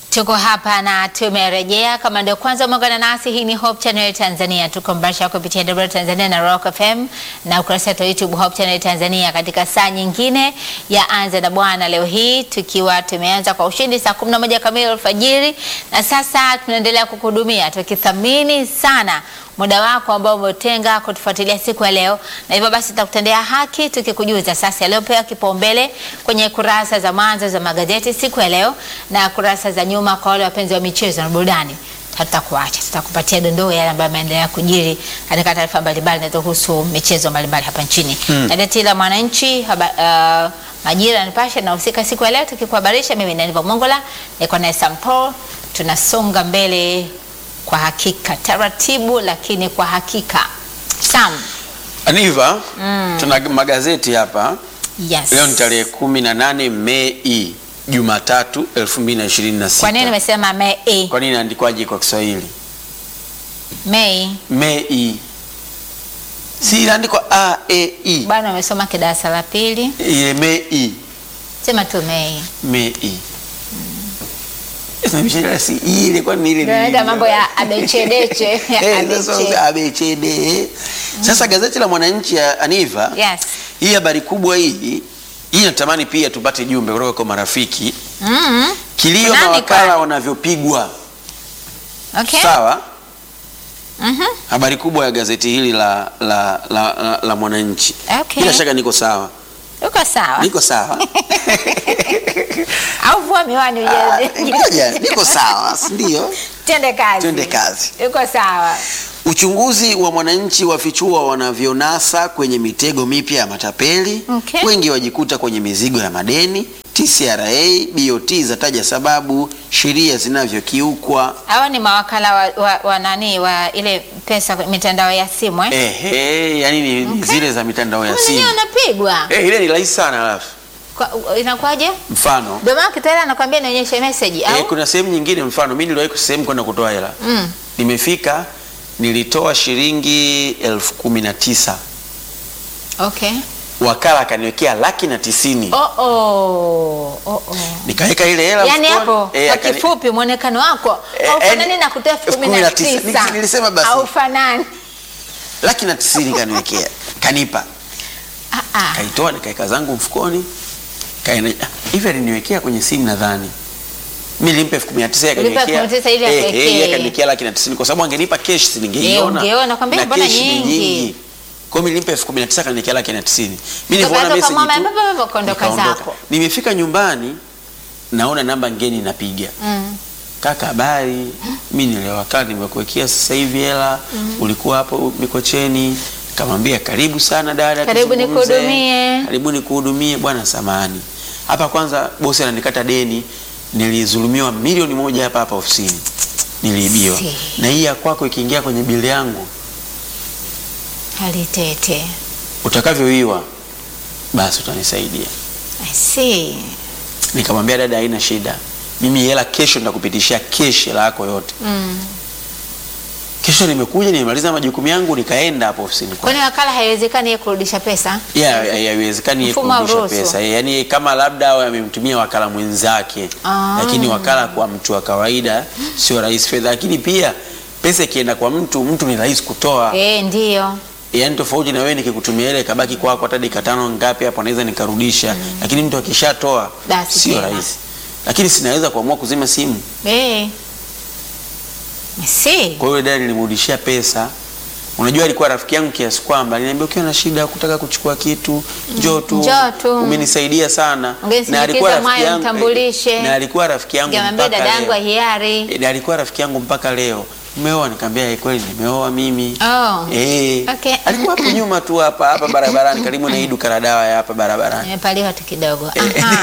Tuko hapa na tumerejea. Kama ndio kwanza umeungana nasi, hii ni Hope Channel Tanzania. Tuko mbasha kupitia W Tanzania na Rock FM na ukurasa wetu wa YouTube Hope Channel Tanzania, katika saa nyingine ya Anza na Bwana. Leo hii tukiwa tumeanza kwa ushindi saa 11 kamili alfajiri, na sasa tunaendelea kukuhudumia tukithamini sana muda wako ambao umetenga kutufuatilia siku ya leo, na hivyo basi tutakutendea haki tukikujuza sasa yaliyopewa kipaumbele kwenye kurasa za mwanzo za magazeti siku ya leo na kurasa za nyuma kwa wale wapenzi wa michezo na burudani. Hatutakuacha, tutakupatia dondoo yale ambayo yameendelea kujiri katika taarifa mbalimbali zinazohusu michezo mbalimbali hapa nchini. Hmm. Gazeti la Mwananchi haba, uh, Majira, Nipashe na husika siku ya leo tukikuhabarisha. Mimi ni Aniva Mongola, niko naye Sam Paul, tunasonga mbele kwa hakika taratibu, lakini kwa hakika. Sam, Aniva, tuna magazeti hapa. yes. Leo ni tarehe kumi na nane Mei, Jumatatu 2026. Kwa nini nimesema Mei? Kwa nini inaandikwaje kwa Kiswahili Mei Mei? Si inaandikwa A E I. bwana, umesoma kidarasa la pili, Ile Mei, sema tu Mei. Mei. Sasa mishale si ile kwa nini ile? Ndio naenda mambo ya abechedeche Eh, abeche. sasa ABCD. Sasa gazeti la Mwananchi ya Aniva Yes. hii habari kubwa hii hii natamani pia tupate jumbe kutoka kwa marafiki Mm. kilio Nani mawakala kwani? wanavyopigwa Okay. sawa Mhm. habari kubwa ya gazeti hili la, la, la, la, la Mwananchi Okay. bila shaka niko sawa Uko sawa. niko sawa Au vua miwani Ah, uje. ngoja niko sawa si ndio Twende kazi. twende kazi Uko sawa. Uchunguzi wa Mwananchi wafichua wanavyonasa kwenye mitego mipya ya matapeli. Okay. Wengi wajikuta kwenye mizigo ya madeni. TCRA, BOT zataja sababu sheria zinavyokiukwa. Hawa ni mawakala wa, wa, wa nani wa ile pesa mitandao ya simu eh? Ehe, yani ni ni Okay. zile za mitandao ya Mbona simu. wenyewe wanapigwa? Eh, ile ni rahisi sana alafu. Kwa- Inakuwaje? Mfano, Ndio maana kitayari anakuambia nionyeshe message au? eh, kuna sehemu nyingine mfano mimi niliwahi sehemu kwenda kutoa hela. Mm. Nimefika nilitoa shilingi elfu kumi na tisa Okay. wakala akaniwekea laki na tisini Oh oh. Oh oh. nikaweka ile hela Yaani mfukoni. hapo Eh, kwa akani- kifupi muonekano wako Eh, haufanani eh, na kutoa elfu elfu kumi kumi na na tisa. tisa. Nili- nilisema basi. Haufanani. laki na tisini kaniwekea kanipa Ah ah. kaitoa nikaeka zangu mfukoni kaenda ah, hivi aliniwekea kwenye simu nadhani mi nilimpa elfu kumi na tisa yeye Ulipa akaniwekea- elfu kumi na tisa ili eh, eh, akuwekee. yeye akaniwekea laki na tisini kwa sababu angenipa kesh si ningeiona Eh, ungeona, kwambia Na mbona kesh ni nyingi? kwa hiyo mi nilimpa elfu kumi na tisa akaniwekea laki na tisini mi Ukatoka nilivyoona message mama, tu, mbaba, mbaba, ukaondoka nikaondoka. zako. nimefika nyumbani naona namba ngeni napiga Mm. kaka habari mi niliwakala nimekuwekea sasa hivi hela ulikuwa hapo mikocheni kamwambia karibu sana dada Karibu tuzungumze. nikuhudumie. karibu nikuhudumie bwana samani hapa kwanza bosi ananikata deni nilizulumiwa milioni moja hapa hapa ofisini niliibiwa Si. na hii ya kwako ikiingia kwenye bili yangu Hali tete. utakavyoiwa basi utanisaidia I see. nikamwambia dada haina shida mimi hela kesho nitakupitishia keshi hela yako yote Mm. kesho nimekuja nimemaliza majukumu yangu nikaenda hapo ofisini kwa Kwani wakala haiwezekani yeye kurudisha pesa? Yeah, haiwezekani yeye Mfumo kurudisha hauruhusu. pesa yaani kama labda awe amemtumia wakala mwenzake Ah. lakini wakala kwa mtu wa kawaida sio rahisi fedha lakini pia pesa ikienda kwa mtu mtu ni rahisi kutoa Eh, ndio. yaani tofauti na wewe nikikutumia ile kabaki kwako hata dakika tano ngapi hapo naweza nikarudisha lakini mtu akishatoa Basi sio tena. rahisi lakini sinaweza kuamua kuzima simu Eh. I see. kwa hiyo dada nilimrudishia pesa unajua alikuwa rafiki yangu kiasi kwamba aliniambia ukiwa na shida kutaka kuchukua kitu njoo tu Njoo tu. umenisaidia sana Ungenisindikiza mwayo nitambulishe. na alikuwa rafiki yangu Ngamwambia mpaka dada yangu leo hiari. Eh, na alikuwa rafiki yangu mpaka leo umeoa nikamwambia "Eh, kweli nimeoa mimi Oh. Eh, Okay. alikuwa hapo nyuma tu hapa hapa barabarani karibu na hii duka la dawa ya hapa barabarani Nimepaliwa tu kidogo. Aha.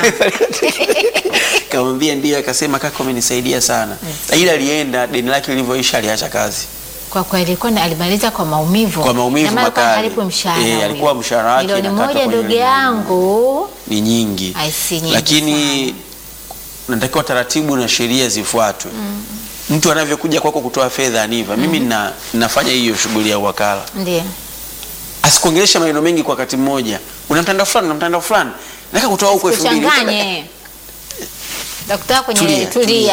kamwambia ndio akasema kaka umenisaidia sana ila alienda deni lake lilivyoisha aliacha kazi Kwa kweli kwani alimaliza kwa maumivu. Kwa maumivu Na maana kwa makali. halipo mshahara. Eh, huyo. alikuwa mshahara wake Milioni inakatwa moja kwenye ndugu milioni yangu. ni nyingi I see, nyingi lakini natakiwa taratibu na sheria zifuatwe mtu anavyokuja kwako kutoa fedha aniva mimi na, nafanya hiyo shughuli ya uwakala Ndio. asikuongelesha maneno mengi kwa wakati mmoja una mtandao fulani una mtandao fulani nataka kutoa huko elfu mbili Kuchanganye. Daktari kwenye Tulia, tulia.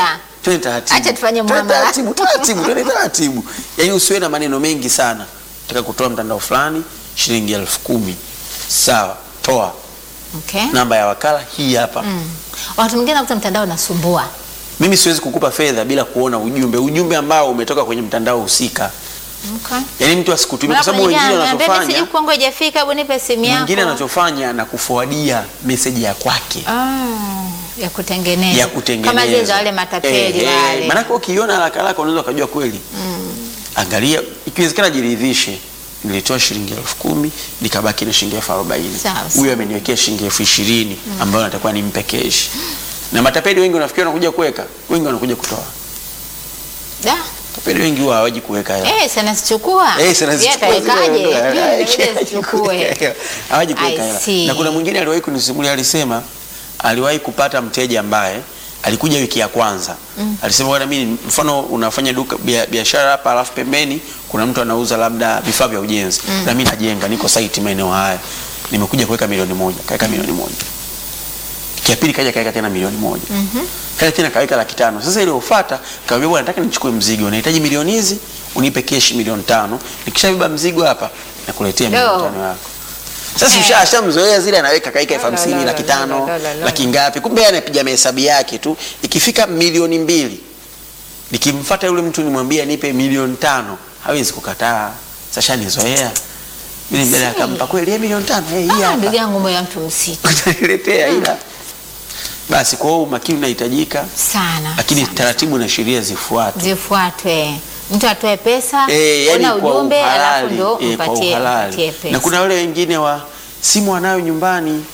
twende taratibu. Acha tufanye Twende muamala. taratibu, taratibu, twende taratibu. Yaani usiwe na maneno mengi sana. Nataka kutoa mtandao fulani shilingi elfu kumi. Sawa, toa. Okay. Namba ya wakala hii hapa. Mm. Wakati mwingine nakuta mtandao unasumbua. Mimi siwezi kukupa fedha bila kuona ujumbe, ujumbe ambao umetoka kwenye mtandao husika. Okay. Yaani mtu asikutumie kwa sababu wengine wanachofanya Sijui kwangu haijafika, hebu nipe simu yako. mwingine anachofanya na kufuadia meseji ya kwake Ah, ya kutengeneza. ya kutengeneza Kama zile za wale matapeli Eh, eh, wale. Maanake ukiona haraka haraka unaweza ukajua kweli. Angalia, ikiwezekana jiridhishe. Nilitoa shilingi elfu kumi nikabaki na shilingi elfu arobaini Sawa, sawa. huyu ameniwekea shilingi elfu ishirini ambayo natakuwa nimpe keshi. Na matapeli wengi unafikiri wanakuja kuweka, wengi wanakuja kutoa. Da. Matapeli wengi huwa hawaji kuweka hela. Eh, sana sichukua. Eh, sana Yeye zichukua zile atawekaje? ndoa. Mimi Eh, inabidi sichukue. Hawaji kuweka I hela. see. Na kuna mwingine aliwahi kunisimulia alisema aliwahi kupata mteja ambaye alikuja wiki ya kwanza. Alisema bwana, mimi mfano unafanya duka bia- biashara hapa, alafu pembeni kuna mtu anauza labda vifaa vya ujenzi na mimi najenga, niko site maeneo haya, nimekuja kuweka milioni moja, kaweka milioni moja. Wiki ya pili kaja kaweka tena milioni moja kaja tena kaweka laki tano. Sasa ile ufuata kaambia, bwana, nataka nichukue mzigo, unahitaji milioni hizi, unipe keshi milioni tano. Nikishabeba mzigo hapa nakuletea milioni Yo. tano yako. Sasa Eh. usha ashamzoea zile, anaweka kaika elfu La, la, hamsini la, laki la, tano la, la, la. laki ngapi, kumbe yeye anapiga mahesabu yake tu. Ikifika milioni mbili, nikimfuata yule mtu nimwambia nipe milioni tano, hawezi kukataa. Sasa nizoea yule mbele akampa kweli yeye milioni tano, eh, hii Ah, hapa ndugu yangu moyo wa mtu msitu utaniletea ila basi. Kwa hiyo umakini unahitajika, sana. lakini sana. taratibu na sheria zifuatwe. zifuatwe. Mtu atoe pesa, Eh, yani una kwa ujumbe alafu uhalali, ndo eh, kwa mpatie uhalali. mpatie pesa. Na kuna wale wengine wa simu anayo nyumbani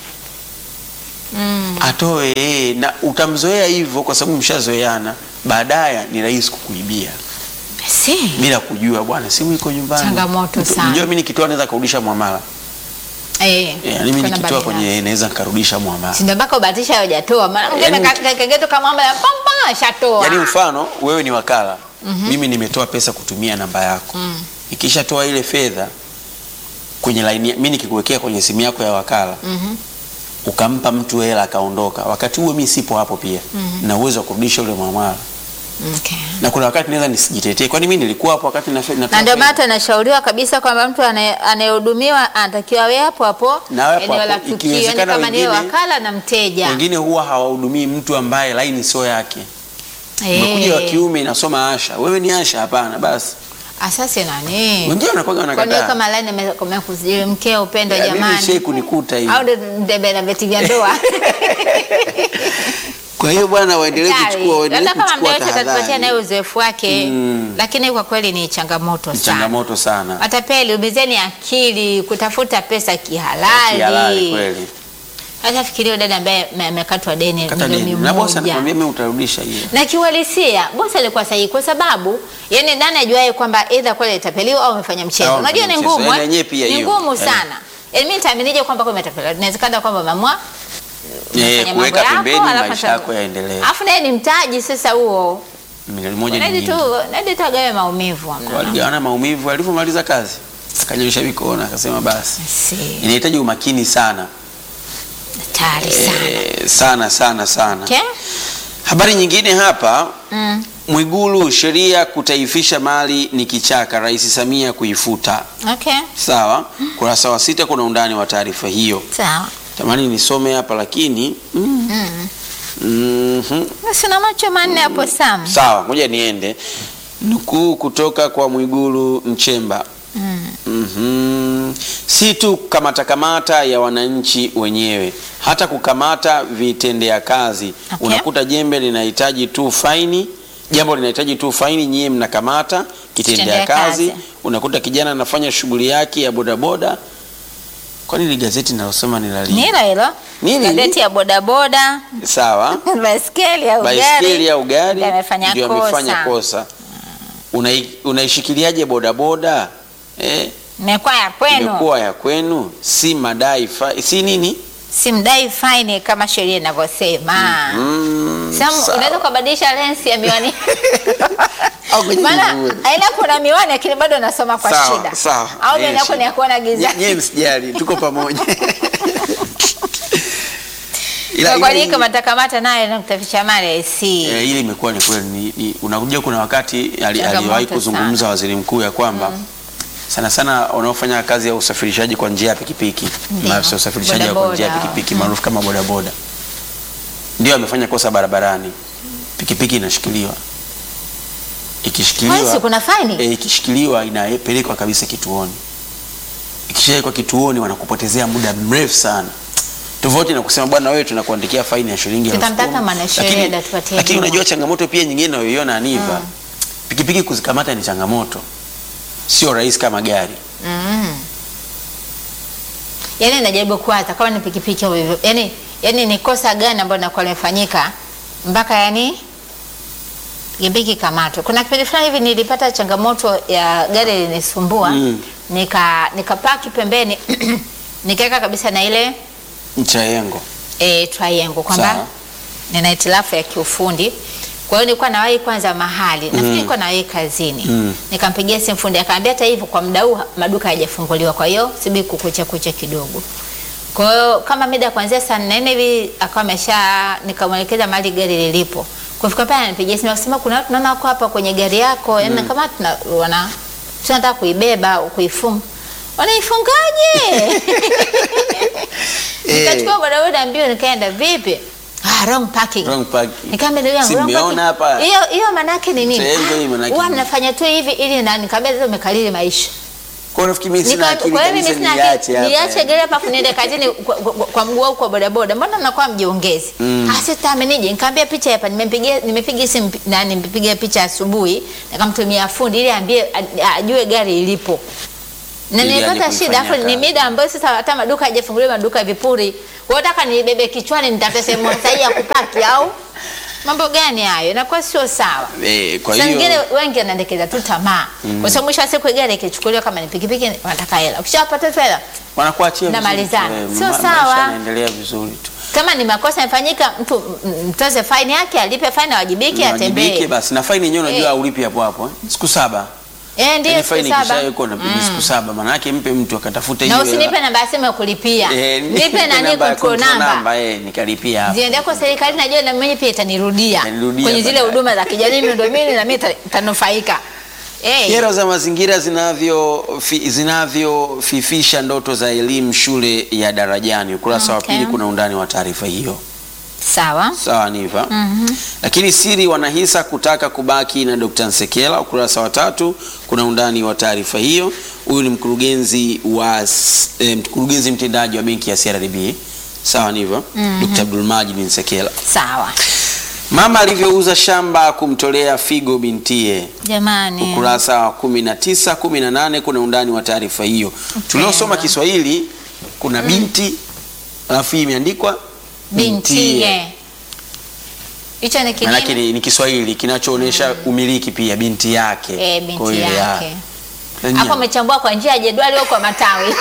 mm. atoe eh, na utamzoea hivyo kwa sababu mshazoeana, baadaye ni rahisi kukuibia Si. bila kujua, bwana simu iko nyumbani. Changamoto Mtu- sana. Unajua mimi nikitoa naweza kurudisha muamala. Eh. Eh, yani mimi kuna nikitoa badala. kwenye naweza nikarudisha muamala. Si ndio mpaka ubahatisha hujatoa. Maana Yaani mwingine mtu- ka- kageto kama mambo ya pamba shatoa. Yaani mfano wewe ni wakala, mimi nimetoa pesa kutumia namba yako. Mm. Nikishatoa ile fedha kwenye line, mimi nikikuwekea kwenye simu yako ya wakala Mhm. ukampa mtu hela akaondoka, wakati huo mimi sipo hapo pia na uwezo wa kurudisha ule muamala, Okay. na kuna wakati naweza nisijitetee, kwani mimi nilikuwa hapo wakati na fedha. Na ndio maana tunashauriwa kabisa kwamba mtu anaye- anayehudumiwa anatakiwa awe hapo hapo Na awe hapo eneo la hapo. tukio, yani Ikiwezekana kama ni wengine- wakala na mteja. wengine huwa hawahudumii mtu ambaye laini sio yake. Eh. Umekuja wa kiume inasoma Asha, wewe ni Asha? Hapana, basi Asasi nani? wengine wanakuwa Kwani wanakataa. kama line amekuzidi mkeo upendo Ya, mimi jamani. shei kunikuta hivi. Au ndio ndebe na veti vya ndoa. Kwa hiyo bwana, waendelee Hatari. kuchukua waendelee Labda kama kuchukua mda yote atatupatia naye tahadhari. uzoefu wake Mm. lakini kwa kweli ni changamoto Ni sana. changamoto sana. Matapeli, ubizeni akili kutafuta pesa kihalali. Kihalali kweli. Hata fikiria dada ambaye ame- amekatwa deni Kata milioni deni. Na bosi moja. anakuambia mimi utarudisha hiyo. Na kiuhalisia bosi alikuwa sahihi kwa sababu yani nani ajuaye kwamba either kweli itapeliwa au amefanya mchezo. Au Unajua ni amefanya mchezo. ngumu. Yaani eh? yenyewe pia Ni hiyo. ngumu Eh. sana. Yaani mimi nitaaminije kwamba kwa imetapeliwa. Inawezekana kwamba mamwa Eh, unafanya kuweka mambo pembeni alafu maisha ata- yako yaendelee. Alafu naye ni mtaji sasa huo. Milioni moja ni Nadi nyingi. tu, nadi tu agawe maumivu amna. Waligawana maumivu, alivyomaliza kazi akanyosha mikono akasema basi, Si, inahitaji umakini sana hatari sana. eh, sana sana sana. Okay? Habari nyingine hapa Mm. Mwigulu, sheria kutaifisha mali ni kichaka, Rais Samia kuifuta. Okay. Sawa, kurasa wa sita kuna undani wa taarifa hiyo. Sawa. Tamani nisome hapa lakini mm, Mm. mhm. Sina macho manne hapo Sam. Sawa, ngoja niende. Nukuu kutoka kwa Mwigulu Nchemba. Mm. Mhm. Si tu kamata kamata ya wananchi wenyewe, hata kukamata vitendea kazi. Okay. Unakuta jembe linahitaji tu faini, jambo linahitaji tu faini, nyie mnakamata kitendea Kitendea kazi. kazi. Unakuta kijana anafanya shughuli yake ya bodaboda. Kwani ile gazeti nalosoma ni la Ni lini? hilo hilo. Nini? Gazeti ya bodaboda, Sawa. baiskeli au gari. baiskeli au gari ndio amefanya ndio kosa. amefanya kosa. Unai- Unaishikiliaje bodaboda eh? Imekuwa ya kwenu. Imekuwa ya kwenu, si madai fa, si nini Simdai faini kama sheria inavyosema. mm, Sam, sawa. unaweza kubadilisha lensi ya miwani. Au kwenye Maana miguu. aina kuna miwani lakini bado unasoma kwa Sawa, shida. sawa. Au Haina ndio yako ni ya shida. kuona giza. Nye- Nyie msijali, tuko pamoja. Ila- Kwa kweli ila- kamata kamata naye na kutafisha mali si. Eh, ile imekuwa ni kweli ni, ni, unakuja kuna wakati ali- Changamoto aliwahi sana. kuzungumza waziri mkuu ya kwamba sana sana wanaofanya kazi ya usafirishaji kwa njia ya pikipiki Ndio. maafisa usafirishaji kwa njia ya Bodaboda. pikipiki maarufu kama bodaboda ndio amefanya kosa barabarani, pikipiki inashikiliwa ikishikiliwa Kwani kuna faini? e, ikishikiliwa inapelekwa kabisa kituoni. Ikishawekwa kituoni wanakupotezea muda mrefu sana, tofauti na kusema bwana, wewe tunakuandikia faini ya shilingi elfu Tutamtaka kumi. mwanasheria Lakini- atupatie Lakini bima. unajua changamoto pia nyingine nayoiona Aniva, pikipiki kuzikamata ni changamoto, sio rahisi kama gari. Mm. Yaani najaribu kuwaza kama ni pikipiki au hivyo. Yaani yaani ni kosa gani ambalo linakuwa limefanyika mpaka yani pikipiki kamatwe. Kuna kipindi fulani hivi nilipata changamoto ya gari linisumbua. Mm. Nika nikapaki pembeni nikaweka kabisa na ile Mchayengo e, triangle kwamba Sawa. nina hitilafu ya kiufundi. Kwa hiyo nilikuwa nawahi kwanza mahali nafikiri nilikuwa nawahi kazini Mm. nikampigia simu fundi akaambia hata hivyo kwa muda huu maduka hayajafunguliwa, kwa hiyo sibi kukucha kucha kidogo. Kwa hiyo kama mida kuanzia saa nne hivi akawa amesha, nikamwelekeza mahali gari lilipo. Kufika pale ananipigia simu akasema kuna watu naona wako hapa kwenye gari yako, yaani kama tuna wana tunataka kuibeba au kuifunga. Wanaifungaje? Nikachukua bodaboda mbio nikaenda vipi? Ah, wrong parking. wrong parking. Nikamwambia ndugu yangu, Si wrong mmeona parking. hapa? Hiyo hiyo manake ni nini? Triangle hii manake Huwa nini? mnafanya tu hivi ili na nikamwambia sasa umekalili maisha. Kwa nafikiri mimi sina Nika- akili Kwa hiyo mimi kabisa sina niache akili. hapa. Niache gari hapa afu niende kazini kwa, kwa, kwa mguu au kwa bodaboda. Mbona mnakuwa mjiongezi? Mm. Ah, sasa amenije? Nikamwambia picha hapa nimempigia nimepiga simu na nimepiga picha asubuhi nikamtumia fundi ili aambie a- ajue gari ilipo. Na Ili aje nilipata shida kuifanyia afu ni kazi. mida ambayo sasa hata maduka hajafunguliwa maduka vipuri. Wewe unataka nibebe kichwani nitafute sehemu sahihi ya kupaki au mambo gani hayo? Inakuwa sio sawa. Eh, kwa Saa nyingine hiyo wengi wanaendekeza tu tamaa kwa sababu mwisho wa siku gari ikichukuliwa kama ni pikipiki wanataka hela. Ukishapata tu hela wanakuachia vizuri Namalizana. tu, eh, Sio ma- sawa. maisha yanaendelea vizuri tu. kama ni makosa yamefanyika, mtu m- mtoze faini yake, alipe faini, awajibike, Unawajibike atembee. basi na faini yenyewe unajua Eh. aulipi hapo hapo eh? siku saba Eh, ndio Yaani siku faini saba. ikishawekwa unabidi siku saba maana yake mpe mtu akatafuta Na hiyo usinipe hela. namba ya simu ya kulipia. Eh, Nipe nani namba ya control control number. number, eh, nikalipia hapo. Ziende kwa serikali najua na mwenye pia itanirudia Itanirudia kwenye zile baadaye. huduma za kijamii miundombinu na mimi ita- itanufaika. Eh. Kero za mazingira zinavyo fi, zinavyofifisha ndoto za elimu shule ya Darajani. Ukurasa wa Okay. pili kuna undani wa taarifa hiyo. Sawa. Sawa Niva. Lakini siri wanahisa kutaka kubaki na Dr. Nsekela. Ukurasa wa tatu kuna undani wa taarifa hiyo. Huyu ni mkurugenzi wa s- eh, mkurugenzi mtendaji wa benki ya CRDB. Sawa Niva. Dr. Abdulmajid Nsekela. Sawa. Mama alivyouza shamba kumtolea figo bintie. Jamani. Ukurasa wa 19, 18 kuna undani wa taarifa hiyo. Tuliosoma Kiswahili kuna binti alafu hii imeandikwa Bintie. Hicho ni Maanake kinini? ni, ni Kiswahili kinachoonyesha umiliki pia binti yake. Eh, Kwa binti hiyo, yake. ya. Na Hapo nya- amechambua kwa njia ya jedwali au kwa matawi.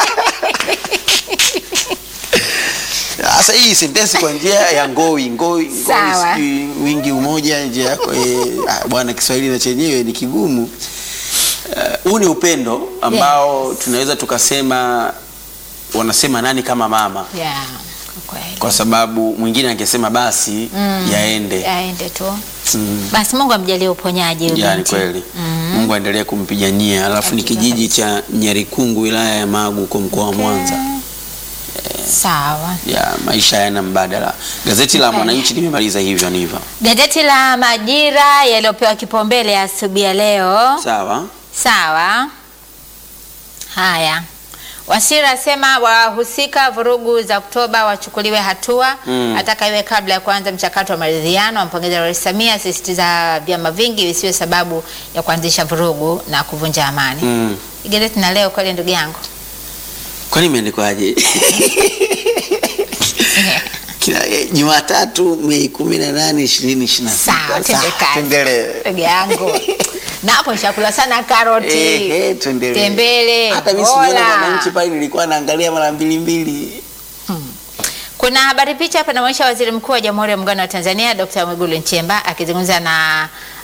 Sasa hii sentensi kwa njia ya ngoi ngoi, ngoi Sawa. sijui wingi umoja njia yako eh, ah, bwana Kiswahili na chenyewe ni kigumu. Eh, Huu ni upendo ambao tunaweza tukasema wanasema nani kama mama, Yeah, kwa kweli. kwa sababu mwingine angesema basi yaende. Yaende tu. Mm. Basi Mungu amjalie uponyaji huyu Yani binti. kweli Mungu aendelee kumpigania. Alafu ni Hakika kijiji cha Nyarikungu wilaya ya Magu huko mkoa wa Mwanza. Sawa. Ya maisha yana mbadala. Gazeti la Okay. Mwananchi limemaliza hivyo niva. Gazeti la Majira yaliyopewa kipaumbele asubuhi ya leo. Sawa. Sawa. Haya. Wasira asema wahusika vurugu za Oktoba wachukuliwe hatua Mm. ataka iwe kabla ya kuanza mchakato wa maridhiano. Ampongeza Rais Samia, asisitiza vyama vingi visiwe sababu ya kuanzisha vurugu na kuvunja amani. Mm. Gazeti na leo kweli, ndugu yangu Kwani imeandikwaje? Kila eh, Jumatatu Mei 18 2026. Sawa, twende kazi. Tuendelee. ndugu yangu na hapo nishakula sana karoti, Eh, eh, tuendelee. tembele, Hata mimi sijaona hola. Mwananchi pale nilikuwa naangalia mara mbili mbili. Kuna habari picha hapa inaonyesha Waziri Mkuu wa Jamhuri ya Muungano wa Tanzania Dr. Mwigulu Nchemba akizungumza na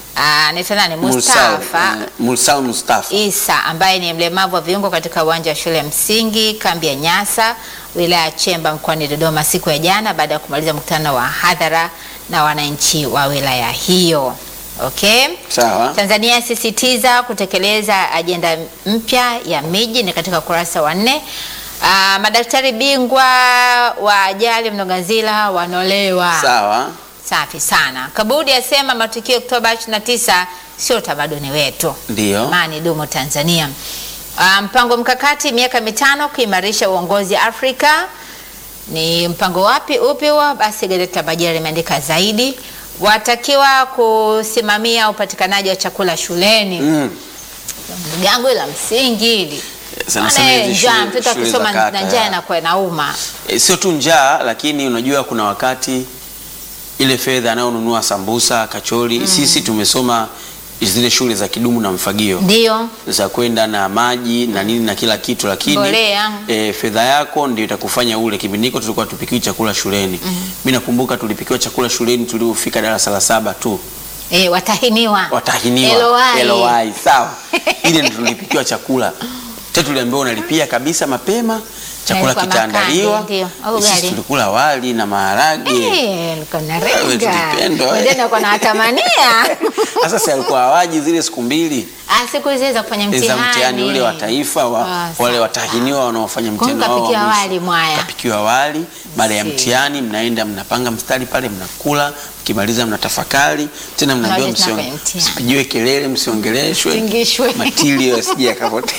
Ah, anaitwa nani? Mursal, Mustafa eh, Mursal Mustafa. Isa ambaye ni mlemavu wa viungo katika uwanja wa shule ya msingi kambi ya Nyasa wilaya ya Chemba mkoani Dodoma siku ya jana baada ya kumaliza mkutano wa hadhara na wananchi wa wilaya hiyo. Okay. Sawa. Tanzania yasisitiza kutekeleza ajenda mpya ya miji ni katika ukurasa wa nne. Ah, madaktari bingwa wa ajali Mloganzila wanolewa. Sawa. Safi sana. Kabudi asema matukio Oktoba 29 sio utamaduni wetu. Ndio. Amani dumu Tanzania. Ah, mpango mkakati miaka mitano kuimarisha uongozi Afrika. Ni mpango wapi upi huo? Basi gazeti la Majira limeandika zaidi. Watakiwa kusimamia upatikanaji wa chakula shuleni. Mm. Gango la msingi hili. Sana sana Maana hizi njaa, shule- mtoto shule akisoma za kata, na njaa ya. inakuwa inauma. E, sio tu njaa lakini unajua kuna wakati ile fedha anayonunua sambusa, kachori, sisi tumesoma zile shule za kidumu na mfagio Ndio. za kwenda na maji na nini na kila kitu, lakini Mbolea. e, fedha yako ndio itakufanya ule. Kipindi hiko tulikuwa tupikiwi chakula shuleni. Mimi nakumbuka tulipikiwa chakula shuleni tuliofika darasa la saba tu, Eh, watahiniwa. watahiniwa LOI. LOI, sawa. Ile ndio tulipikiwa chakula tena, tuliambiwa unalipia kabisa mapema, chakula ilikuwa kitaandaliwa. makande, ndio, au Sisi ugali. tulikula wali na maharage. Eh, niko na Wewe renga. tulipendwa, eh. Wengine wako na watamania. Sasa si alikuwa hawaji zile siku mbili Ah, siku hizi za kufanya za mtihani. mtihani ule wa taifa wa, Ah, wale sawa. watahiniwa wanaofanya Kwa hiyo mtihani wao wa kapikiwa mwisho. wali mwaya. Kapikiwa wali baada ya Si. mtihani, mnaenda mnapanga mstari pale, mnakula, mkimaliza mnatafakari tena, mnaambiwa Mnawaje tena msio- kwenye mtihani. msipigiwe kelele, msiongeleshwe, Msingishwe. matilio yasije yakapotea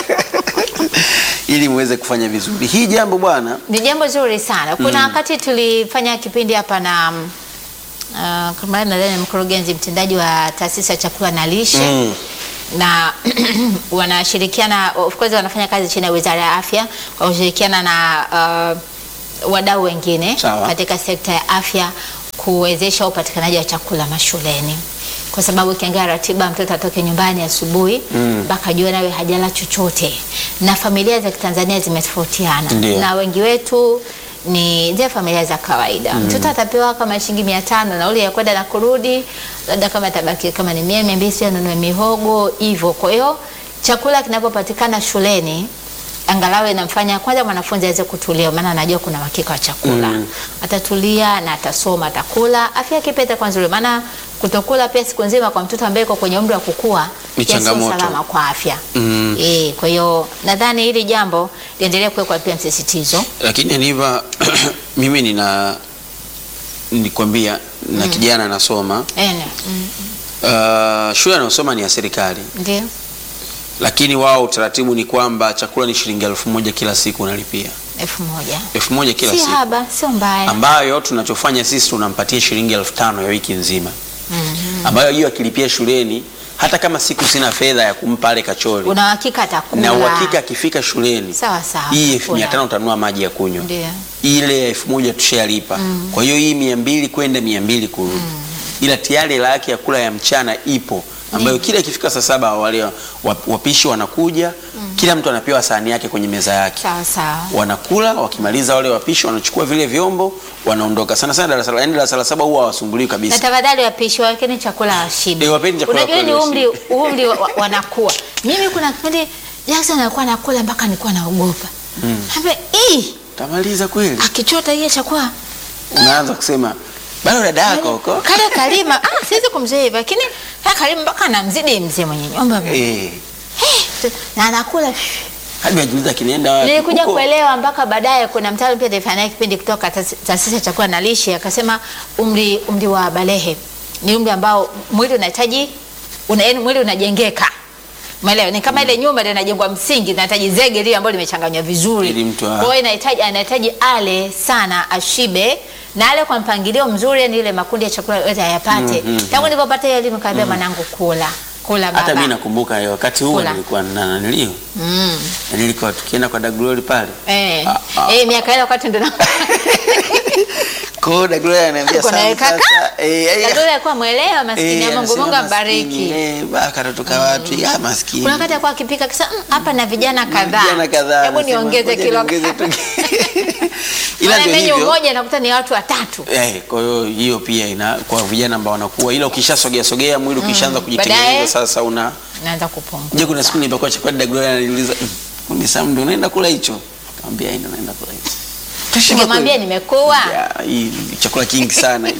ili muweze kufanya vizuri. Hii jambo bwana, Ni jambo zuri sana. Kuna wakati tulifanya kipindi hapa na mm, uh, kama nadhani mkurugenzi mtendaji wa taasisi ya chakula na lishe Mm. na wanashirikiana of course wanafanya kazi chini ya Wizara ya Afya kwa kushirikiana na uh, wadau wengine Sawa. katika sekta ya afya kuwezesha upatikanaji wa chakula mashuleni, kwa sababu ukiangalia ratiba, mtoto atoke nyumbani asubuhi mpaka jioni awe hajala chochote, na familia za Kitanzania zimetofautiana Ndio. na wengi wetu ni zile familia za kawaida. Mtoto atapewa kama shilingi mia tano nauli ya kwenda na kurudi, labda kama tabaki kama ni mia mia mbili, sio anunue mihogo hivyo. Kwa hiyo chakula kinapopatikana shuleni angalau inamfanya kwanza mwanafunzi aweze kutulia, maana anajua kuna uhakika wa chakula Mm. atatulia na atasoma, atakula, afya yake pia itakuwa nzuri, maana kutokula pia siku nzima kwa mtoto ambaye yuko kwenye umri wa kukua Ni pia sio changamoto. salama kwa afya Mm. eh. Kwa hiyo nadhani hili jambo liendelee kuwekwa pia msisitizo. lakini Aniva, mimi nina nikwambia na kijana anasoma Ene. Mm. uh, shule anayosoma ni ya serikali, Ndio. lakini wao utaratibu ni kwamba chakula ni shilingi elfu moja kila siku unalipia elfu moja elfu moja kila si siku, haba, sio mbaya. ambayo tunachofanya sisi tunampatia shilingi elfu tano ya wiki nzima, ambayo hiyo akilipia shuleni, hata kama siku sina fedha ya kumpa ale kachori, Una uhakika atakula na uhakika akifika shuleni sawa sawa, hii elfu mia atakula. tano utanunua maji ya kunywa Ndio. ile elfu moja tushalipa. Kwa hiyo hii mia mbili kwenda mia mbili kurudi, ila tayari hela yake ya kula ya mchana ipo, ambayo kila ikifika saa saba wale wa- wapishi wanakuja, kila mtu anapewa sahani yake kwenye meza yake, Sawa sawa. wanakula. Wakimaliza wale wapishi wanachukua vile vyombo wanaondoka. Sana sana darasa la yaani darasa la saba huwa hawasumbuliwi Na kabisa. tafadhali wapishi wakeni chakula washibe. Eh, wapeni chakula Unajua ni kweli umri washibe. umri wa- wa- wanakuwa. Mimi kuna kipindi Jackson alikuwa anakula mpaka nilikuwa naogopa. Mm. Ii, Tamaliza kweli, akichota hiyo chakula unaanza kusema bado dada yako huko kale Kalima, ah, siwezi kumzoea hivyo, lakini kale Kalima mpaka anamzidi mzee mwenye nyumba eh, na anakula hadi najiuliza kinaenda wapi Nilikuja huko. kuelewa mpaka baadaye. Kuna mtaalamu pia alifanya naye kipindi kutoka taasi- taasisi ya chakula na lishe, akasema umri umri wa balehe ni umri ambao mwili unahitaji una, yaani mwili unajengeka Umeelewa? Ni kama ile nyumba ndio inajengwa msingi, inahitaji zege lile ambalo limechanganywa vizuri. Ili mtu a- Kwa hiyo inahitaji anahitaji ale sana ashibe na ale kwa mpangilio mzuri, yani ile makundi ya chakula yote ayapate. Mm, mm, Tangu nilipopata hiyo elimu kaambia mwanangu kula. Kula baba. hata mimi nakumbuka hiyo wakati huo Kula. nilikuwa na nanilio Mm. na nilikuwa tukienda kwa Daglori pale Eh. Ah, ah. Eh, miaka ile wakati ndo na Kwa hiyo Dada Gloria ananiambia Kuna sana kaka? sasa. Eh, eh, Dada Gloria alikuwa mwelewa maskini eh, ya Mungu, anasema Mungu maskini, ambariki. Eh, baka katoka wapi? Ah, maskini. Kuna wakati alikuwa akipika akisema "Mm, hapa na vijana kadhaa. Vijana kadhaa. Hebu anasema, niongeze ngoja kilo niongeze kadhaa." tu. Ila Maana ndio menyu hivyo. moja nakuta ni watu watatu. Eh, kwa hiyo hiyo pia ina kwa vijana ambao wanakuwa, ila ukishasogea sogea mwili ukishaanza kujitengeneza Baadaye- sasa una Naanza kupungua. Je, kuna siku nilipokuwa chakula Dada Gloria ananiuliza, "Mm, "Kundi Sam ndio unaenda kula hicho?" Nikamwambia, "Ndio naenda kula hicho." Kashiba Ningemwambia kweli. nimekuwa. Ya, hii ni chakula kingi sana.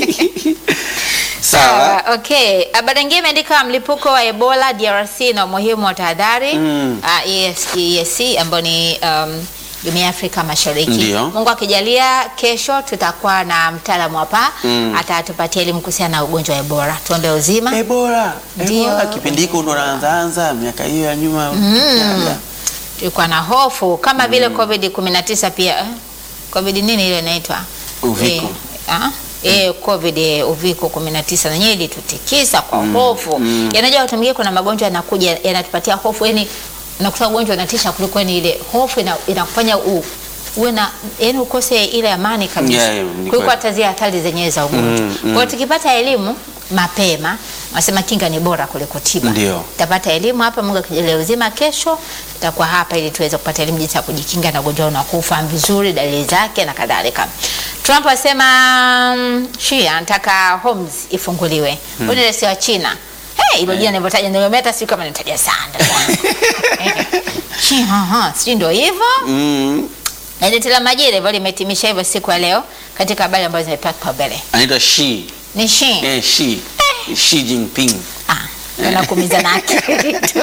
Sawa. Sawa, okay. Habari nyingine imeandika mlipuko wa Ebola DRC na umuhimu wa tahadhari. Mm. Ah, ES, EAC ambayo ni um, Jumuiya ya Afrika Mashariki. Ndio. Mungu akijalia kesho tutakuwa na mtaalamu hapa Mm. atatupatia elimu kuhusiana na ugonjwa wa Ebola. Tuombe uzima. Ebola. Ndio. Ebola kipindi hiko ndo naanza anza miaka hiyo ya nyuma. Ya, ya. Tulikuwa na hofu kama vile COVID 19 pia. eh? COVID nini ile inaitwa? Uviko. Eh, ah? Eh, COVID eh, uviko 19 na yenyewe ilitutikisa kwa hofu. Yanajua watu wengine kuna magonjwa yanakuja yanatupatia hofu yani unakuta ugonjwa unatisha kuliko ni ile hofu ina, inakufanya u uwe na yani ukose ile amani kabisa Yeah, yeah, ni kuliko kweli. hata zile hatari zenyewe za ugonjwa. Mm, Kwa hiyo tukipata elimu mapema nasema kinga ni bora kuliko tiba. Ndio. Tutapata elimu hapa, Mungu akijalia uzima, kesho tutakuwa hapa ili tuweze kupata elimu jinsi ya kujikinga na ugonjwa na kufahamu vizuri dalili zake na kadhalika. Trump asema mm, Xi anataka Homs ifunguliwe. Huyu ni rais wa China. Hey, hilo jina nilivyotaja ndio hata siku kama nitaja sana. ndugu yangu. Xi, ha, ha, sijui ndio hivyo. Mm. Gazeti la Majira hivyo limehitimisha hivyo siku ya leo katika habari ambazo zimepewa kipaumbele. Anaitwa Xi. Ni Xi. Eh, Xi. Xi Jinping. Ah, nakumiza na akili tu.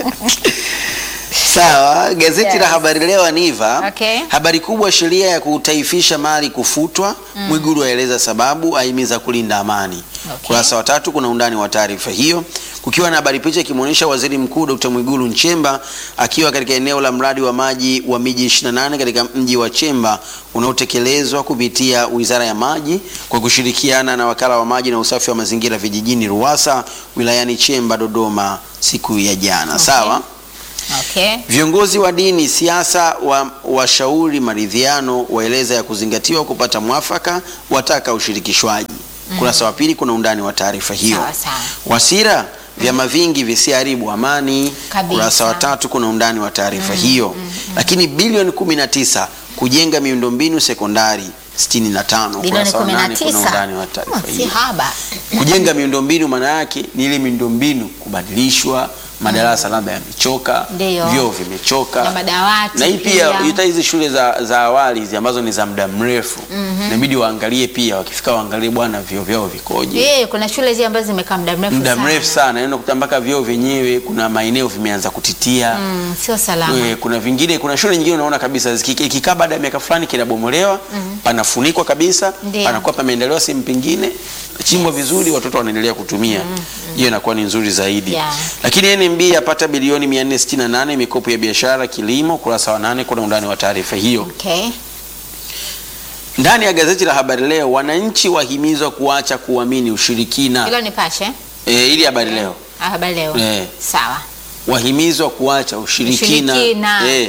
Sawa, gazeti Yes. la Habari Leo Aniva. Okay. Habari kubwa, sheria ya kutaifisha mali kufutwa. Mwigulu aeleza sababu, ahimiza kulinda amani. Okay. Kurasa wa tatu kuna undani wa taarifa hiyo, kukiwa na habari picha ikimwonyesha Waziri Mkuu Dr. Mwigulu Nchemba akiwa katika eneo la mradi wa maji wa miji 28 katika mji wa Chemba unaotekelezwa kupitia Wizara ya Maji kwa kushirikiana na Wakala wa Maji na Usafi wa Mazingira Vijijini RUWASA wilayani Chemba, Dodoma siku ya jana. Sawa. Okay. Viongozi wa dini, siasa wa washauri maridhiano, waeleza ya kuzingatiwa kupata mwafaka, wataka ushirikishwaji. Kurasa wa pili kuna undani wa taarifa hiyo. Sawa, sawa. Wasira, vyama vingi visiharibu amani. Kabisa. Kurasa wa tatu kuna undani wa taarifa hiyo. Lakini bilioni 19 kujenga miundombinu sekondari 65. Bilioni Kurasa wa nane kuna 19. undani wa taarifa Hmm, si hiyo. haba. Kujenga miundombinu maana yake ni ile miundombinu kubadilishwa, madarasa labda yamechoka, Ndio. vyoo vimechoka Na madawati na hii pia pia. hata hizi shule za, za awali hizi ambazo ni za muda mrefu inabidi waangalie pia, wakifika waangalie bwana vyoo vyao vikoje. Eh, kuna shule hizi ambazo zimekaa muda mrefu Muda sana. mrefu sana, yaani unakuta mpaka vyoo vyenyewe kuna maeneo vimeanza kutitia Mm, sio salama. Eh, kuna vingine, kuna shule nyingine unaona kabisa ziki- ikikaa baada ya miaka fulani kinabomolewa, panafunikwa kabisa, Ndio. panakuwa pameendelewa sehemu pengine chimbwa vizuri, watoto wanaendelea kutumia. Hiyo inakuwa ni nzuri zaidi. Yeah. Lakini NMB yapata bilioni 468 mikopo ya biashara kilimo. Kurasa wa nane kuna undani wa taarifa hiyo. Okay. Ndani ya gazeti la Habari Leo, wananchi wahimizwa kuacha kuamini ushirikina. Hilo nipashe. Eh, ili Habari Leo Ah, Habari leo. Eh. Sawa. wahimizwa kuacha ushirikina, Ushirikina. Eh.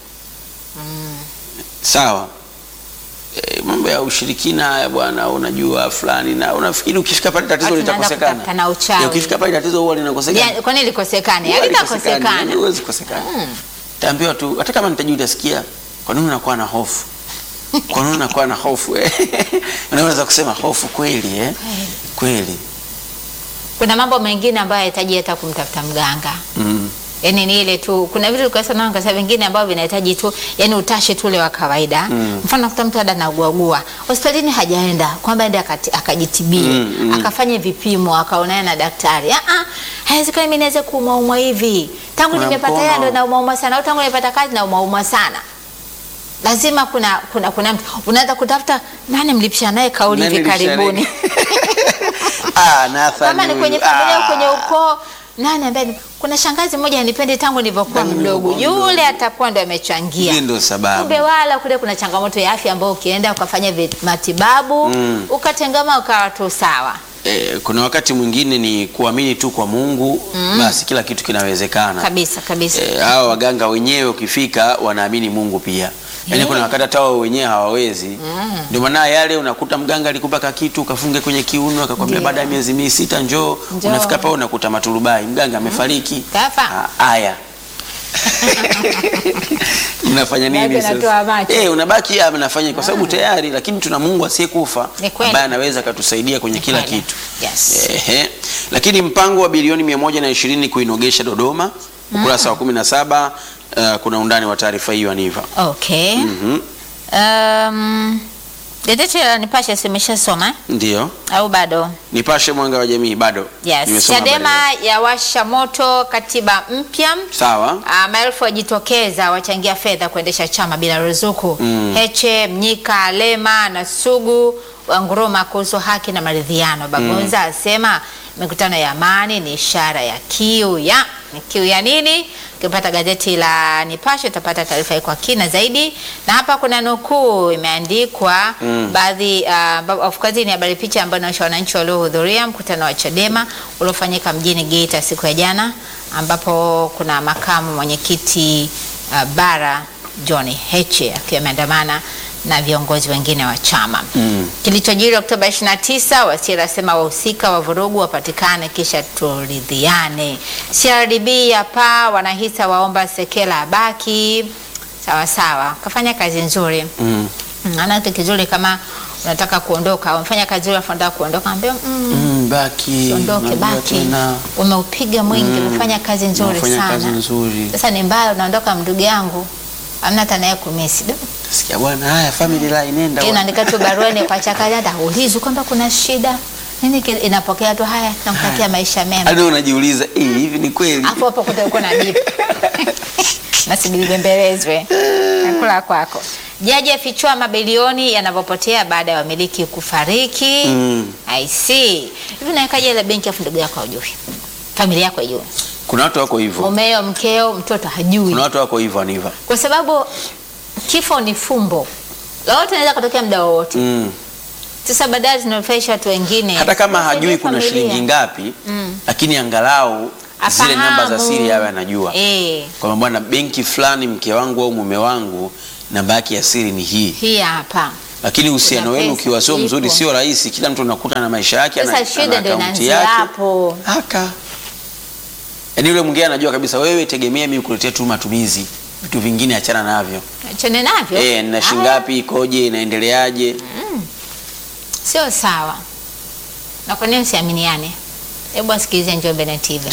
Sawa. E, mambo ya ushirikina haya bwana, unajua fulani na unafikiri ukifika pale tatizo Watu wanaanza litakosekana. kutafuta na uchawi. Eh, ukifika pale tatizo huwa linakosekana. Ya, kwani likosekane? Huwa Halitakosekana. halikosekani, huwezi kosekana. Taambiwa tu hata kama nitajua utasikia kwa nini unakuwa na hofu? Kwa nini unakuwa na hofu? eh? Unaweza kusema hofu kweli eh? Kweli. Kuna mambo mengine ambayo yanahitaji hata kumtafuta mganga. Mm. Yaani ni ile tu kuna vitu kwa sababu kasa vingine ambavyo vinahitaji tu yani utashi tu ule wa kawaida. Mfano nakuta mtu ada anaugua hospitalini hajaenda kwamba aende akati- akajitibie Mm, mm. akafanye vipimo akaonana na daktari. Ah ah, haiwezekani mimi niweze kuumauma hivi. Tangu Kuna nimepata mkono. hela ndo naumauma sana au tangu nimepata kazi naumauma sana. Lazima kuna kuna kuna mtu unaanza kutafuta nani mlipisha naye kauli Nani hivi mlipisha naye? karibuni. Ah, Nathan. kama ni huyu. kwenye familia au Ah. kwenye ukoo nani ambaye ni- kuna shangazi moja anipendi tangu nilivyokuwa Tangu mdogo nilivyokuwa yule atakuwa ndo amechangia Hii ndio sababu. kumbe wala kule kuna changamoto ya afya ambayo ukienda ukafanya vi- matibabu Mm. ukatengama ukawa tu sawa Eh, kuna wakati mwingine ni kuamini tu kwa Mungu basi kila kitu kinawezekana. kabisa kabisa Eh, hawa waganga wenyewe ukifika wanaamini Mungu pia. Yaani Eh. kuna wakati hata wao wenyewe hawawezi. Ndio maana yale unakuta mganga alikupa kakitu ukafunge kwenye kiuno akakwambia Ndio. baada ya miezi mi sita njoo. Njoo. Unafika pale unakuta maturubai, mganga amefariki. Kafa. Ah, Haya. Mnafanya nini Bado sasa? natoa macho. Eh, unabaki hapa mnafanya kwa sababu tayari, lakini tuna Mungu asiyekufa Ni kweli. ambaye anaweza akatusaidia kwenye kila kweli. kitu. Yes. Ehe. Lakini mpango wa bilioni 120 kuinogesha Dodoma, ukurasa wa 17, uh, kuna undani wa taarifa hiyo Aniva. Okay. Mhm. Um, gazeti la Nipashe simeshasoma eh? Ndio. au bado? Nipashe mwanga wa jamii bado. Yes. Nimesoma habari Chadema yawasha moto katiba mpya. hiyo. Sawa. Ah, maelfu wajitokeza wachangia fedha kuendesha chama bila ruzuku. Mm. Heche, Mnyika, Lema na Sugu wanguruma kuhusu haki na maridhiano. Bagonza asema mikutano ya amani ni ishara ya kiu ya ni kiu ya nini? Ukipata gazeti la Nipashe utapata taarifa hii kwa kina zaidi, na hapa kuna nukuu imeandikwa Mm. baadhi uh, of course ni habari picha ambayo inaonyesha wananchi waliohudhuria mkutano wa Chadema uliofanyika mjini Geita siku ya jana, ambapo kuna makamu mwenyekiti uh, bara John Heche akiwa ameandamana na viongozi wengine wa chama. Mm. Kilichojiri Oktoba 29, Wasira asema wahusika wa vurugu wapatikane kisha turidhiane. CRDB ya paa wanahisa waomba Sekela abaki. Sawa sawa, kafanya kazi nzuri. Mm. Mm, ana kitu kizuri kama unataka kuondoka, umefanya kazi nzuri afu unataka kuondoka, ambia mm, Mm, baki. ondoke Unajua baki, tena. umeupiga mwingi, umefanya kazi nzuri Unafanya kazi sana. nzuri. Sasa ni mbaya, unaondoka ndugu yangu, amna hata naye kumisi Do. Sikia bwana, haya family line nenda. Yeye bwana. unaandika tu barua ni kwa chakaja, hata ulizwi kwamba kuna shida nini, ki- inapokea tu haya, nakutakia maisha mema, Hadi unajiuliza, "Eh, hivi ni kweli?" afu hapo kutakuwa na jibu nasubiri bembelezwe nakula kwako. Jaji afichua mabilioni yanavyopotea baada ya wamiliki kufariki. Mm. I see. Hivi nawekaje ile benki afu ndugu yako hajui, familia yako hajui, Kuna watu wako hivyo. mumeo, mkeo, mtoto hajui, Kuna watu wako hivyo Aniva. kwa sababu kifo ni fumbo, lolote inaweza kutokea muda wowote. Mm. Sasa baadaye zinanufaisha watu wengine, hata kama Wasaidia hajui kuna familia. shilingi ngapi Mm. lakini angalau zile namba za Afahamu. siri awe anajua Eh, kwamba bwana benki fulani mke wangu au mume wangu namba yake ya siri ni hii hii hapa. lakini uhusiano Kuna wenu pesa ukiwa sio mzuri ipo. sio rahisi kila mtu unakuta na maisha yake Sasa ana- shida ana ndio akaunti inaanzia yake. hapo. haka yaani yule mwingine anajua kabisa wewe tegemea mimi kuletea tu matumizi vitu vingine achana navyo Achane navyo. eh na Ah, shingapi ikoje inaendeleaje Sio sawa. Na kwa nini usiaminiane? Hebu asikilize Njombe na TV.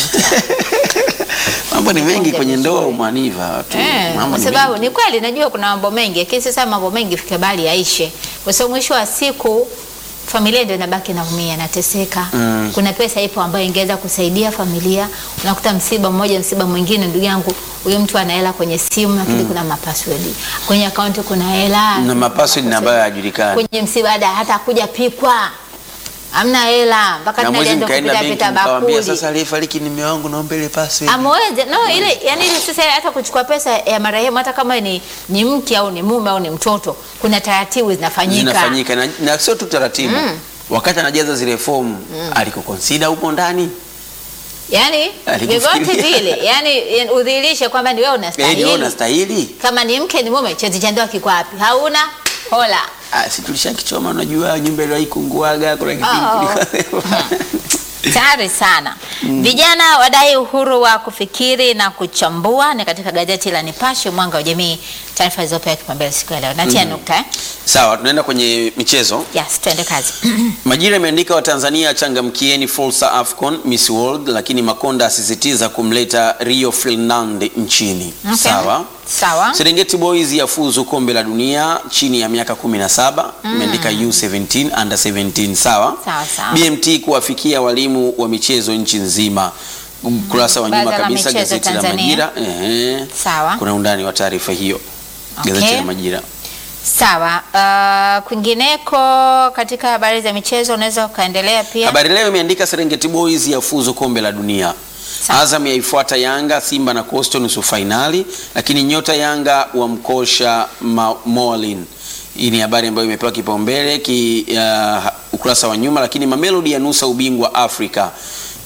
mambo ni mengi Kuja kwenye ndoa vizuri. umaniva watu Eh, mambo kwa ni sababu mengi. ni kweli najua kuna mambo mengi, lakini sasa mambo mengi fika bali yaishe, kwa sababu mwisho wa siku familia ndio inabaki naumia, inateseka. Mm. Kuna pesa ipo ambayo ingeweza kusaidia familia. Unakuta msiba mmoja, msiba mwingine, ndugu yangu, huyo mtu ana hela kwenye simu, lakini kuna mapassword kwenye akaunti, kuna hela na mapassword na ambayo hayajulikani kwenye msiba, hata hata kuja pikwa hamna hela mpaka na mwezi tunaenda mkaenda kupita benki pita mkawambia bakuli sasa aliyefariki ni mume wangu naomba ile password amweze no ile yani ile sasa hata kuchukua pesa ya marehemu hata kama ni, ni mke au ni mume au ni mtoto kuna taratibu zinafanyika zinafanyika na, na sio tu taratibu wakati anajaza zile fomu alikukonsida upo ndani yani Alikufikiria. vyovyote vile yani yani udhihirishe kwamba ni wewe Eh, ni unastahili wewe unastahili kama ni mke ni mume cheti cha ndoa kiko wapi hauna hola Ah, si tulishakichoma unajua nyumba ile haikunguaga kuna kipindi Oh. kilikuwa- tayari sana vijana wadai uhuru wa kufikiri na kuchambua ni katika gazeti la Nipashe mwanga wa jamii taarifa zilizopewa kipaumbele siku ya leo natia nukta eh? sawa tunaenda kwenye michezo yes tuende kazi Majira imeandika Watanzania changamkieni fursa AFCON Miss World, lakini Makonda asisitiza kumleta Rio Ferdinand nchini. Okay. Sawa. sawa Serengeti Boys yafuzu kombe la dunia chini ya miaka 17, imeandika U17 under 17. Sawa. Sawa, sawa. BMT kuwafikia walimu wa michezo nchi nzima. Ukurasa wa nyuma Baraza la kabisa michezo gazeti la Tanzania. Majira. Ehe. Sawa. Kuna undani wa taarifa hiyo. Gazeti Okay. la Majira. Sawa. Uh, kwingineko katika habari za michezo unaweza ukaendelea pia. Habari Leo imeandika Serengeti Boys yafuzu kombe la dunia. Sawa. Azam yaifuata Yanga, Simba na Coastal nusu fainali, lakini nyota Yanga wamkosha Ma- Moalin. Hii ni habari ambayo imepewa kipaumbele ki, uh, ukurasa wa nyuma, lakini Mamelodi yanusa ubingwa Afrika.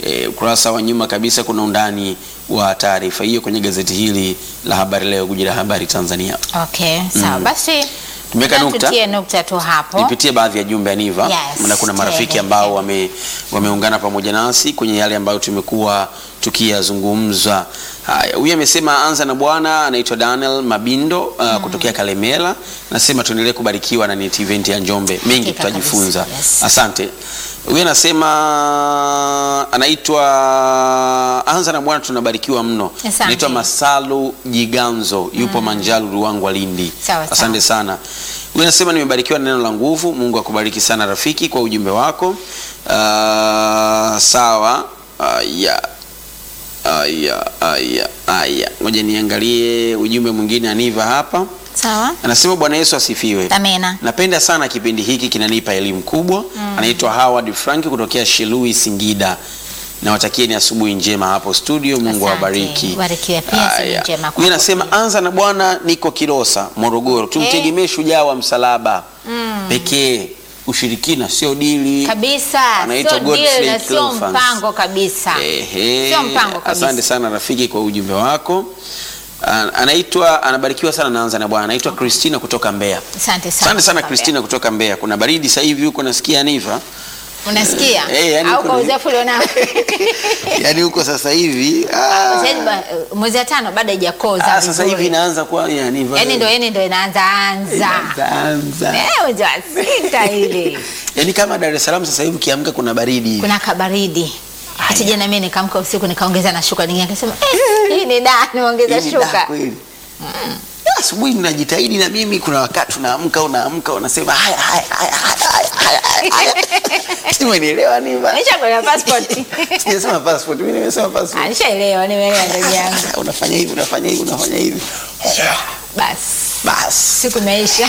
E, ukurasa wa nyuma kabisa kuna undani wa taarifa hiyo kwenye gazeti hili la Habari Leo, guji la habari Tanzania. Okay, sawa basi. Tumeweka na nukta. Tutie nukta tu hapo. Nipitie baadhi ya jumbe Aniva, Yes, na kuna marafiki tele. ambao wame, wameungana pamoja nasi kwenye yale ambayo tumekuwa tukiyazungumza. Haya, huyu amesema anza na Bwana, anaitwa Daniel Mabindo uh, kutokea Kalemela. Nasema tuendelee kubarikiwa na NET event ya Njombe, mengi Hakika tutajifunza. kabisa, yes. Asante. Huyu anasema anaitwa anza na Bwana, tunabarikiwa mno. Asante. Anaitwa Masalu Jiganzo, yupo Manjalu, Ruangwa, Lindi. Sawa, sawa. Asante sana. Huyu anasema nimebarikiwa na neno la nguvu. Mungu akubariki sana rafiki kwa ujumbe wako. Ah, sawa. Aya. Aya, aya, aya. Ngoja niangalie ujumbe mwingine Aniva hapa. Sawa. Anasema Bwana Yesu asifiwe. Amina. Napenda sana kipindi hiki kinanipa elimu kubwa. Anaitwa Howard Frank kutokea Shilui Singida. Nawatakie ni asubuhi njema hapo studio. Mungu Asante. awabariki. Barikiwe pia, asubuhi Haya. njema kwako Huyu anasema anza na Bwana, niko Kilosa, Morogoro. Tumtegemee shujaa wa msalaba pekee. Ushirikina sio dili. Kabisa. Anaitwa Sio Godfrey deal na sio Cleophas. mpango kabisa. Ehe. Sio mpango kabisa. Asante sana rafiki kwa ujumbe wako. An- Anaitwa anabarikiwa sana naanza na Bwana. Anaitwa Christina kutoka Mbeya. Asante sana. Asante sana Mbabe. Christina kutoka Mbeya. Kuna baridi sasa hivi huko nasikia Aniva. Unasikia? Eh, yani Au kwa kuna- uzoefu ulionao. Yaani huko sasa hivi ah, Sasa hivi ba- mwezi wa tano bado haijakoza. ah, sasa hivi vizuri. inaanza kwa ya Aniva. Yaani ndio yani ndio inaanza anza. Inaanza. Eh, mwezi wa sita ile. Yaani kama Dar es Salaam sasa hivi ukiamka kuna baridi. Kuna kabaridi. Hata jana mimi nikaamka usiku nikaongeza na shuka nyingine nikasema eh, hii ni da niongeza Hii ni daa shuka. kweli. Ya, Asubuhi ninajitahidi na mimi, kuna wakati unaamka unaamka unasema haya haya haya haya haya haya haya. Si umenielewa Aniva? Nisha kwa passport. Sijasema passport, mimi nimesema passport. Nishaelewa nimeelewa ndugu yangu. Unafanya hivi, unafanya hivi, unafanya hivi. Basi Basi. siku imeisha.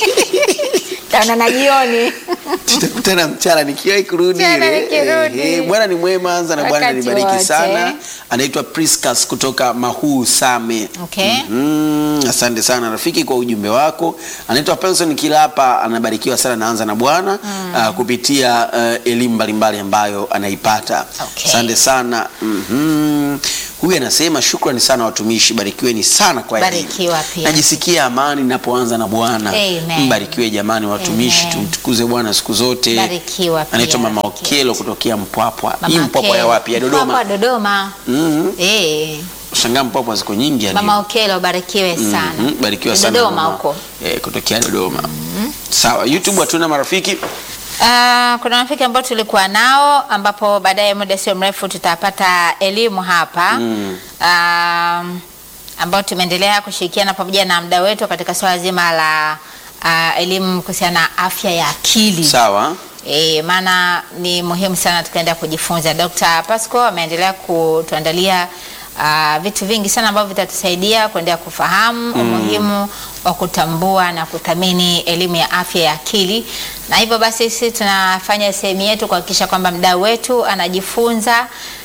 Taona na jioni. tutakutana mchana nikiwahi kurudi Mchana ile. nikirudi. Ehe, Bwana ni mwema, anza na Bwana Wakati nibariki wote. sana. Anaitwa Priscus kutoka Mahuu Same. Okay. Mm, asante sana rafiki kwa ujumbe wako. Anaitwa Penson Kilapa, anabarikiwa sana naanza na Bwana ah, kupitia ah, elimu mbalimbali ambayo anaipata. Okay. Asante sana. Mhm. Huyu anasema shukrani sana watumishi, barikiweni sana kwa elimu. Barikiwa pia. Najisikia amani ninapoanza na Bwana. Amen. Mbarikiwe jamani watumishi, Amen. tumtukuze Bwana siku zote. Barikiwa pia, Anaitwa Mama rafiki Okelo kutokea Mpwapwa. Mama Hii Mpwapwa ya Okelo. wapi? Ya Dodoma. Mpwapwa Dodoma. Mhm. Eh, Shangaa Mpwapwa ziko nyingi ya Mama Okelo barikiwe sana. Mhm, barikiwa sana Dodoma mama. huko. Eh, kutokea Dodoma. Sawa, YouTube hatuna marafiki. Ah, kuna rafiki ambao tulikuwa nao ambapo baadaye muda sio mrefu tutapata elimu hapa Mm. um, ambao tumeendelea kushirikiana pamoja na mda wetu katika swala zima la ah, elimu kuhusiana na afya ya akili. Sawa. E, maana ni muhimu sana tukaenda kujifunza. Dr. Pasco ameendelea kutuandalia uh, vitu vingi sana ambavyo vitatusaidia kuendelea kufahamu umuhimu wa kutambua na kuthamini elimu ya afya ya akili, na hivyo basi sisi tunafanya sehemu yetu kuhakikisha kwamba mdau wetu anajifunza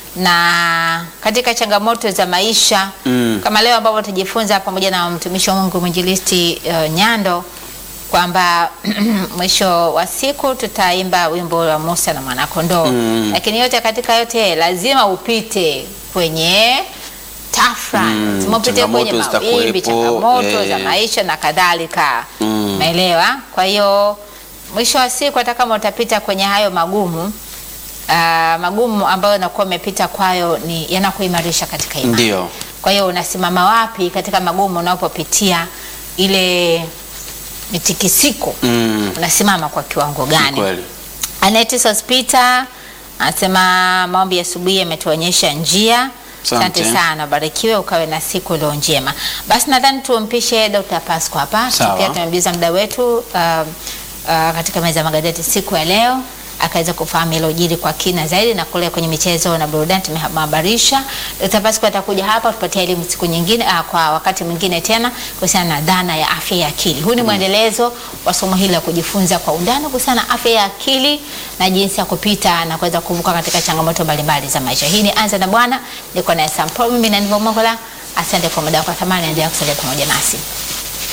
na katika changamoto za maisha Mm. kama leo ambapo tujifunza pamoja na mtumishi wa Mungu mwinjilisti uh, Nyando kwamba mwisho wa siku tutaimba wimbo wa Musa na mwanakondoo Mm. lakini yote katika yote lazima upite kwenye tafra Mm, lazima upite kwenye changamoto mawimbi zitakuwepo, changamoto eh. za maisha na kadhalika Mm. umeelewa kwa hiyo mwisho wa siku hata kama utapita kwenye hayo magumu ah, magumu ambayo unakuwa umepita kwayo ni yanakuimarisha katika imani Ndio. kwa hiyo unasimama wapi katika magumu unapopitia ile mitikisiko Mm. unasimama kwa kiwango Ni gani Kweli. Anetis Hospita anasema maombi ya asubuhi yametuonyesha njia. Asante. Asante sana, barikiwe ukawe na siku iliyo njema. Basi nadhani tumpishe Dr. Pasco hapa, Sawa. tukiwa tumemjuza muda wetu uh, uh, katika meza ya magazeti siku ya leo akaweza kufahamu ilojiri kwa kina zaidi, na kule kwenye michezo na burudani tumehabarisha. Dr. Pasco atakuja hapa kupatia elimu siku nyingine, uh, kwa wakati mwingine tena kuhusiana na dhana ya afya ya akili. Huu ni mwendelezo wa somo hili la kujifunza kwa undani kuhusiana na afya ya akili na jinsi ya kupita na kuweza kuvuka katika changamoto mbalimbali za maisha. Hii ni Anza na Bwana, niko na Sam Paul, mimi na Nivo Mongola. Asante kwa muda wako wa thamani, endelea kusalia pamoja nasi.